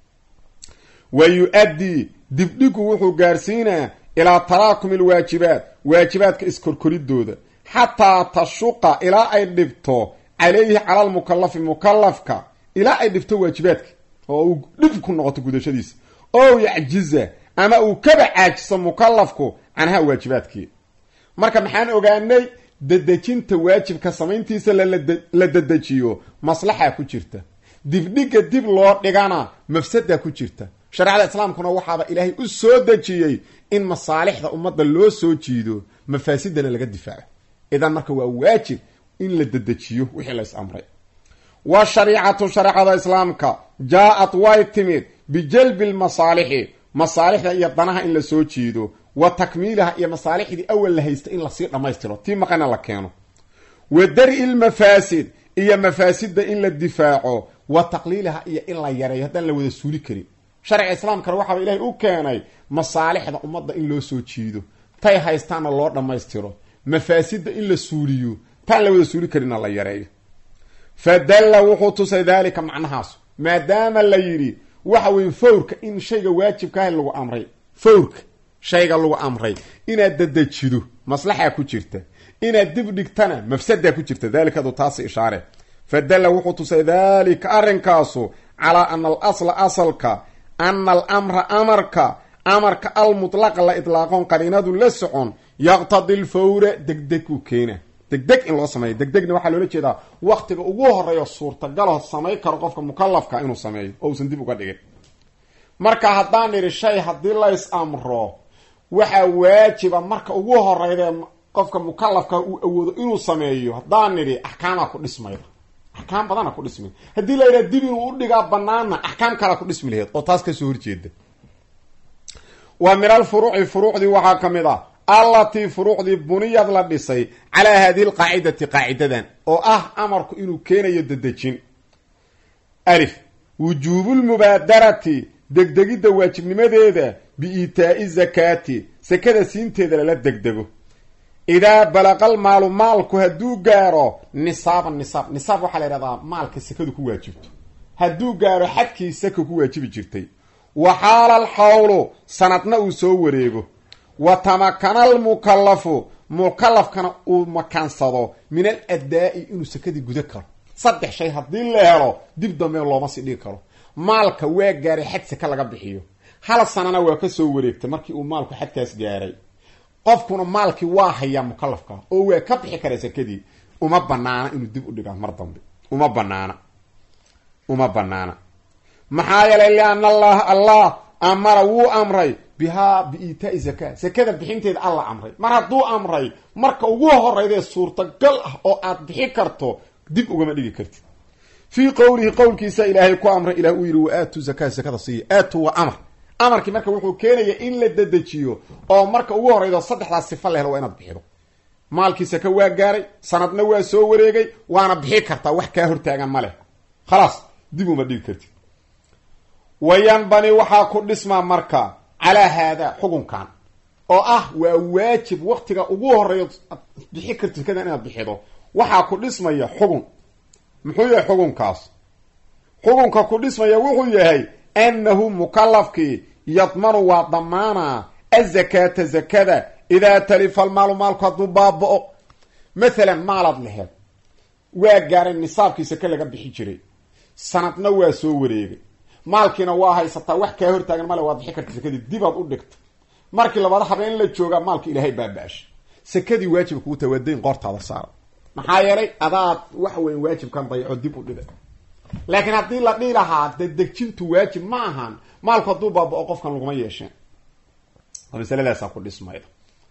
wa yu-addii dibdhigu wuxuu gaarsiinaa ilaa taraakumi alwaajibaat waajibaadka iskorkoridooda xataa tashuqa ilaa ay dhibto calayhi cala almukalafi mukalafka ilaa ay dhibto waajibaadka oo uu dhib ku noqoto gudashadiisa ow yacjiza ama uu kaba caajiso mukalafku canhaa waajibaadkii marka maxaan ogaanay dedejinta waajibka samayntiisa la dedejiyo maslaxaa ku jirta dibdhiga dib loo dhigana mafsadaa ku jirta shareecada islaamkuna waxaaba ilaahay u soo dejiyey in masaalixda ummadda loo soo jiido mafaasidana laga difaaco idan marka waa waajib in la dedejiyo wixii la is amray wa shariicatu shareecada islaamka jaa-ad way timid bijalbi lmasaalixi masaalixda iyo danaha in la soo jiido wa takmiiliha iyo masaalixdii awal la haysta in lasii dhammaystiro tii maqana la keeno wa dari lmafaasid iyo mafaasidda in la difaaco wa taqliiliha iyo in la yareeyo haddaan la wada suuli karin sharciga islaamkana waxaaba ilaahay u keenay masaalixda ummadda in loo soo jiido tay haystaanna loo dhammaystiro mafaasidda in la suuliyo taan la wada suuli karinna la yareeyo fa dalla wuxuu tusay daalika macnahaas maadaama la yidhi waxa weye fawrka in shayga waajibkaaha lagu amray fawrka shayga lagu amray inaad dedejido maslaxaa ku jirta inaad dib dhigtana mafsadaa ku jirta daalikadu taasi ishaare fa dalla wuxuu tusay daalika arrinkaasu calaa ana al asla asalka ana alamra amarka amarka almutlaqa la idlaaqoon qariinadu la socon yaqtadi lfawra degdeg uu keena degdeg in loo sameeyo degdegna waxaa loola jeedaa waktiga ugu horeeyo suurtagalo samayn karo qofka mukalafka inuu sameeyo oo uusan dib uga dhigin marka haddaan idhi shay haddii lays amro waxaa waajiba marka ugu horeyda qofka mukalafka uu awoodo inuu sameeyo haddaan nidhi axkaamaa ku dhismayda axkaam badana ku dhismay haddii la yidhaha dib inuu udhigaa banaana axkaam kalaa ku dhismi laheyd oo taas kasoo horjeeda wa min alfuruuci furuucdii waxaa ka mid ah allatii furuucdii buniyad la dhisay calaa haadihi alqaacidati qaacidadan oo ah amarku inuu keenayo dedejin alif wujuubulmubaadarati degdegidda waajibnimadeeda biiitaa'i zakaati sakada siinteeda lala degdego idaa balaqal maalu maalku hadduu gaaro nisaaban nisaab nisaab waxaa la yidhahdaa maalka sakadu ku waajibto hadduu gaaro xadkii saka ku waajibi jirtay wa xaala alxawlu sanadna uu soo wareego wa tamakana almukallafu mukalafkana uu makaansado min al addaa'i inuu sakadii guda karo saddex shay haddii la helo dib dambe looma sii dhigi karo maalka waa gaaray xad saka laga bixiyo hal sanana waa ka soo wareegtay markii uu maalku xadkaas gaaray qofkuna maalkii waa hayaa mukalafka oo waa ka bixi karaa sakadii uma banaana inuu dib u dhigaa mar dambe uma banaana uma banaana maxaa yeelay liana allaha allah amara wuu amray bihaa biiitaai zaka sakada bixinteeda alla amray mar hadduu amray marka ugu horeydee suurtagal ah oo aad bixi karto dib ugama dhigi kartid fii qowlihi qowlkiisa ilaahay ku amray ilah uu yidhi wa aatu zakaa sakada siiya aatu waa amar amarkii marka wuxuu keenaya in la dedejiyo oo marka ugu horeydo saddexdaas sifa la helo waa inaad bixido maalkii saka waa gaaray sanadna waa soo wareegay waana bixi kartaa wax kaa hortaagan ma leh khalaas dib uma dhigi kartid wayanbani waxaa ku dhismaa marka calaa haadaa xukunkan oo ah waa waajib waktiga ugu horeeyo bixi karti sakada inaad bixido waxaa ku dhismaya xugun muxuu yahay xukunkaas xukunka ku dhismaya wuxuu yahay annahu mukalafkii yadmanu waa damaana azakaata zakada idaa talifa almaalu maalku hadduu baaba-o mathalan maalaad laheed waa gaaray nisaabkii sake laga bixi jiray sanadna waa soo wareegay maalkiina waa haysataa wax kaa hortaagan male waad bixi karta sakadii dibaad u dhigta markii labaad habeen la joogaa maalka ilaahay baaba-asha sakadii waajiba kugu taha waa dayn qoortaada saara maxaa yeelay adaad waxa weya waajibkan dayaco dib u dhiga laakiin haddii la dhihi lahaa dedejintu waajib ma ahan maalku hadduu baaba-o qofkan laguma yeesheen oo masaladaasaa ku dhismayda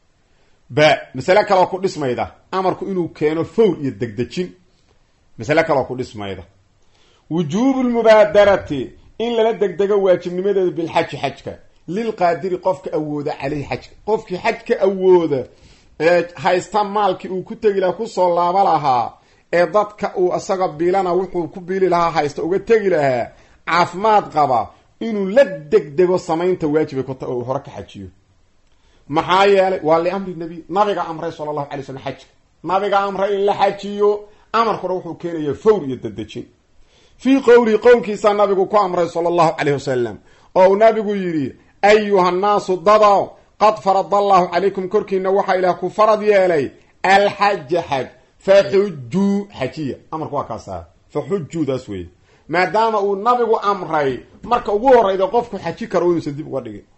ba masale kaleoo ku dhismayda amarku inuu keeno fawr iyo degdejin masale kaleoo ku dhismayda wujuubu lmubaadarati in lala degdego waajibnimadeeda bilxaji xajka lilqaadiri qofka awooda caleyhi xajka qofkii xaj ka awooda ee haysta maalkii uu ku tegi lahaa kusoo laaba lahaa ee dadka uu isaga biilana wuxuu ku biili lahaa haysta uga tegi lahaa caafimaad qaba inuu la degdego samaynta waajibay ku tahay oo uu hore ka xajiyo maxaa yeelay waa liamri nabi nabiga amray sala allahu alay slam xajka nabiga amray in la xajiyo amarkuna wuxuu keenaya fawr iyo dadejin fii qowlihi qowlkiisaa nabigu ku amray sala allahu caleyh wasalam oo uu nabigu yidhi ayuha nnaasu dadow qad farada allahu calaykum korkiina waxaa ilaah ku farad yeelay alxaja xaj faxujuu xajiya amarku waa kaasa faxujuudaas weeye maadaama uu nabigu amray marka ugu horeyda qofku xaji karo inuusan dib uga dhigin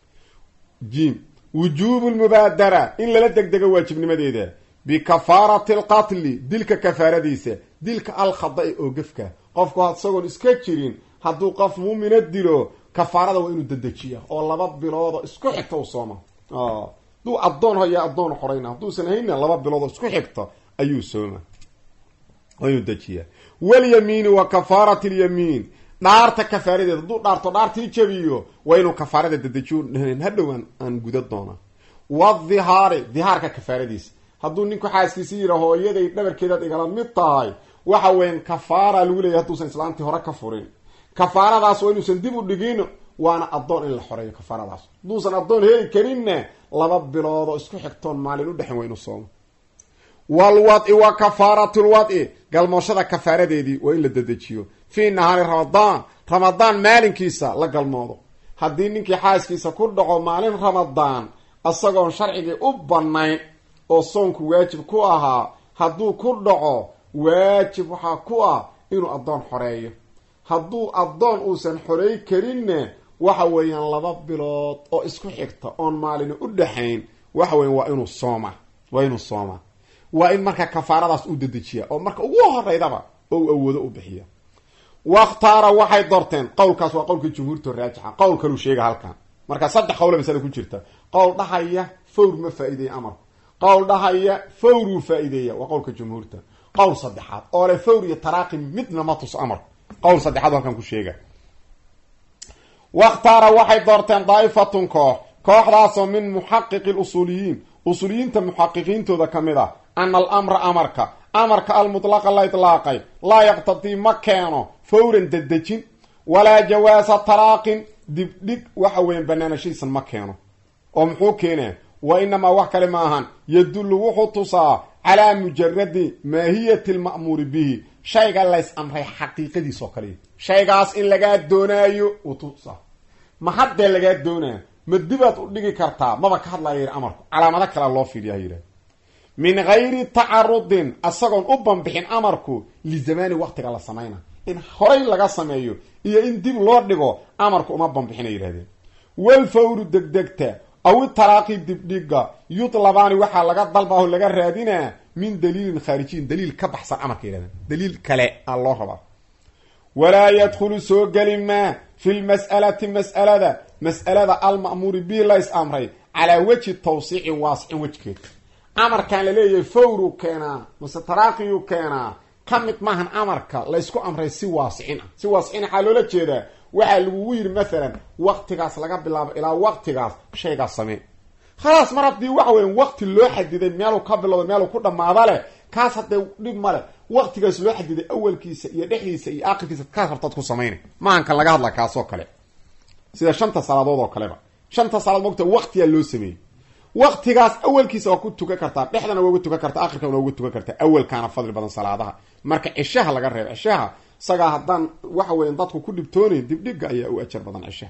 jim wujuubu lmubaadara in lala degdego waajibnimadeeda bikafaarati alqatli dilka kafaaradiisa dilka alkhada-i oo gefka qofku isagoon iska jirin hadduu qof muumina dilo kafaarada waa inuu dedejiya oo laba biloodoo isku xigta u sooma hadduu addoon haya addoon xorayna hadduusan hayna laba biloodoo isku xigta ayuu sooma waa inuu dejiya walyamiini wa kafaarati lyamiin dhaarta kafaaradeeda hadduu dhaarto dhaartii jabiyo waa inuu kafaarada dedejiyo hadhow aan guda doona wadhihaari dhihaarka kafaaradiisa hadduu ninku xaaskiisi yidha hooyaday dhabarkeedaad igala mid tahay waxa weyan kafaara lagu leeyahy hadduusan islaantii hore ka furin kafaaradaas waa inuusan dib u dhigin waana addoon in la xoreeyo kafaaradaas hadduusan addoon heli karinna laba biloodoo isku xigtoon maalin udhexin waa inuu soomo walwadi wa kafaaratu lwadi galmooshada kafaaradeedii waa in la dedejiyo fii nahaari ramadaan ramadaan maalinkiisa la galmoodo haddii ninkii xaaskiisa ku dhaco maalin ramadaan isagoon sharcigii u banayn oo soonku waajib ku ahaa hadduu ku dhaco waajib waxaa ku ah inuu addoon xoreeyo hadduu addoon uusan xorey karinna waxa weeyaan laba bilood oo isku xigta oon maalina u dhexayn waxa weyan waa inuu sooma waa inuu sooma waa in marka kafaaradaas uu dedejiya oo marka ugu horeydaba oo uu awoodo u bixiya wakhtaara waxay doorteen qowlkaas waa qowlka jumhuurta raajixa qowl kaluu sheega halkan marka saddex qowle masale ku jirta qowl dhahaya fawr ma faa-ideeya amarku qowl dhahaya fawruu faa-ideeya waa qowlka jumhuurta qowl saddexaad oo le fawr iyo taraaqi midna ma tus amarku qowl saddexaad halkan ku sheega wakhtaara waxay doorteen daa'ifatun koox kooxdaasoo min muxaqiqi lusuuliyiin usuuliyiinta muxaqiqiintooda ka mid ah ana alamra amarka amarka almutlaqa la itlaaqay laa yaqtadii ma keeno fawran dedejin walaa jawaasa taraaqin dibdhig waxa weyan banaanashadiisan ma keeno oo muxuu keenaa wa inamaa wax kale ma ahan yadullu wuxuu tusaa calaa mujaradi maahiyati lma'muuri bihi shayga lays amray xaqiiqadiis oo kaliya shaygaas in lagaa doonaayo uu tusaa ma haddee lagaa doonaa ma dibaad u dhigi kartaa maba ka hadlaya yidhi amarku calaamado kalea loo fiiriya yidhah min gayri tacarudin asagoon u banbixin amarku lizamaani waqtiga la samayna in horay laga sameeyo iyo in dib loo dhigo amarku uma banbixina yidhahdeen walfawru degdegta aw itaraaqi dibdhiga yutlabaani waxaa laga dalbaaho laga raadinaa min daliilin khaarijiyin daliil ka baxsan amarka yidhahdeen daliil kale a loo rabaa walaa yadkhulu soo geli maa fi lmas'alati mas'alada mas'alada alma'muuri bihi lays amray calaa wejhi tawsiicin waasicin wejkeed amarkan laleeyahay fawru keenaa mase taraaqiyuu keenaa ka mid maahan amarka laysku amray si waasicin ah si waasicin waxaa loola jeedaa waxaa lagugu yidhi maalan waqtigaas laga bilaabo ilaa waqtigaas shaygaas samee khalaas mar haddii waxa weya waqti loo xadiday meeluu ka bilowda meeluu ku dhamaada leh kaas haddee dhib male waqtigaas loo xadiday awalkiisa iyo dhexdiisa iyo aakhirkiisa kaas rabtaad ku samaynay maahankan laga hadla kaasoo kale sida shanta salaadood oo kaleba shanta salaad mogta waqtiyaa loo sameeyey waqtigaas awalkiisa waa ku tukan kartaa dhexdana waa uga tukan kartaa akhirkana waa uga tukan kartaa awalkaana fadli badan salaadaha marka cishaha laga reebo cishaha isagaa haddaan waxa weyan dadku ku dhibtoonayn dibdhiga ayaa u ajar badan cishaha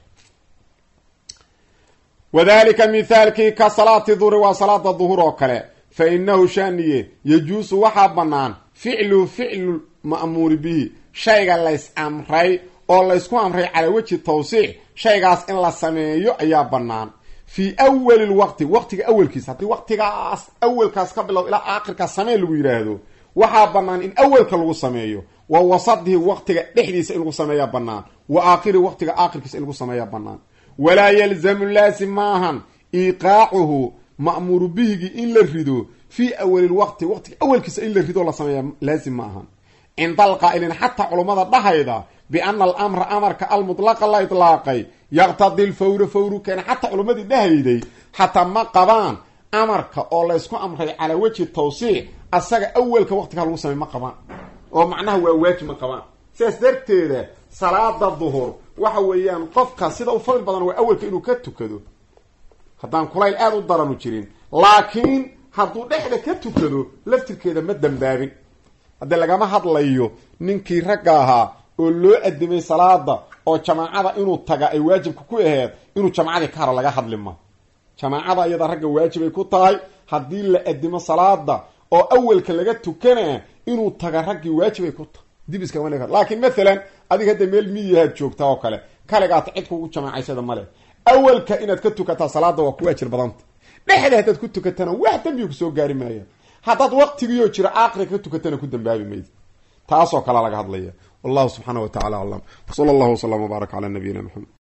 wadalika mithaalkii ka salaati duhri waa salaada duhur oo kale fa inahu shaniye yajuusu waxaa bannaan ficlu ficlu ma'muuri bihi shayga lays amray oo laysku amray calaa wejhi tawsiic shaygaas in la sameeyo ayaa bannaan fii awali lwaqti waqtiga awalkiisa haddii waqtigaas awalkaas ka bilow ilaa aakhirkaas samee lagu yidhaahdo waxaa bannaan in awalka lagu sameeyo wa wasadihi waqtiga dhexdiisa in lagu sameeyaa bannaan wa aakhirihi waqtiga aakhirkiisa in lagu sameeyaa bannaan walaa yalzamu laasim maahan iiqaacuhu ma'muuru bihigii in la rido fii awali lwaqti waqtiga awalkiisa in la rido la sameeya laasim ma ahan cinda alqaa'iliin xataa culummada dhahayda biana alamra amarka almutlaqa la itlaaqay yaqtadi lfawra fawru keena xataa culummadii dhahayday xataa ma qabaan amarka oo laysku amray calaa wejhi tawsiic asaga awelka waqtigaa lagu samey ma qabaan oo macnaha waa waajib ma qabaan sidaas darteeda salaada duhur waxa weeyaan qofka sida u fadli badan waa awelka inuu ka tukado haddaan kulayl aada u daranu jirin laakiin hadduu dhexda ka tukado laftirkeeda ma dambaabin haddii lagama hadlayo ninkii ragga ahaa oo loo adimay salaada oo jamaacada inuu taga ay waajibka ku aheed inuu jamacadii ka haro laga hadli ma jamaacada iyada ragga waajibay ku tahay haddii la adimo salaada oo awelka laga tukana inuu taga raggii waajibay ku tahay dib iskagama dhig laakiin maalan adiga hadda meel miyahaad joogtaa oo kale kaligaata cid kugu jamaacaysada male awelka inaad ka tukataa salaada waa ku ajir badanta dhexda haddaad ku tukatana wax dambiga kusoo gaari maaya haddaad waqtigiioo jira aakri ka tukatana ku dambaabi maydi taasoo kale laga hadlaya wallahu subxaana wa tacala aclam wsala allahu waslama wbaarak cala nabiyina maxamed